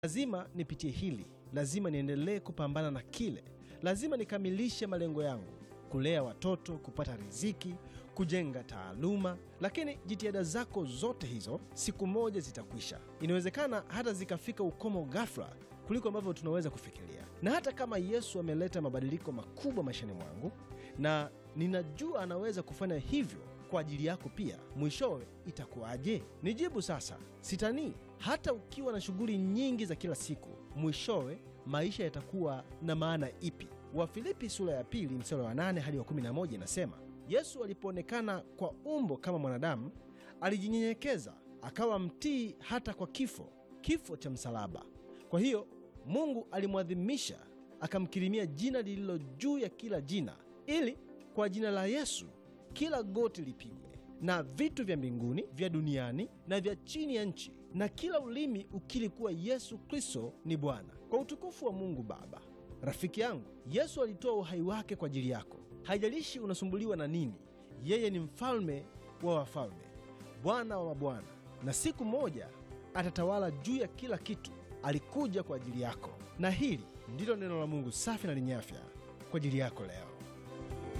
Lazima nipitie hili, lazima niendelee kupambana na kile, lazima nikamilishe malengo yangu, kulea watoto, kupata riziki, kujenga taaluma. Lakini jitihada zako zote hizo siku moja zitakwisha. Inawezekana hata zikafika ukomo ghafla kuliko ambavyo tunaweza kufikiria. Na hata kama Yesu ameleta mabadiliko makubwa maishani mwangu, na ninajua anaweza kufanya hivyo kwa ajili yako pia, mwishowe itakuwaje? Nijibu sasa, sitanii. Hata ukiwa na shughuli nyingi za kila siku, mwishowe maisha yatakuwa na maana ipi? Wafilipi sura ya pili mstari wa 8 hadi wa 11 inasema, Yesu alipoonekana kwa umbo kama mwanadamu, alijinyenyekeza akawa mtii hata kwa kifo, kifo cha msalaba. Kwa hiyo Mungu alimwadhimisha, akamkirimia jina lililo juu ya kila jina, ili kwa jina la Yesu kila goti lipigwe, na vitu vya mbinguni, vya duniani na vya chini ya nchi, na kila ulimi ukiri kuwa Yesu Kristo ni Bwana, kwa utukufu wa Mungu Baba. Rafiki yangu, Yesu alitoa uhai wake kwa ajili yako. Haijalishi unasumbuliwa na nini, yeye ni mfalme wa wafalme, Bwana wa mabwana, na siku moja atatawala juu ya kila kitu. Alikuja kwa ajili yako, na hili ndilo neno la Mungu safi na lenye afya kwa ajili yako leo.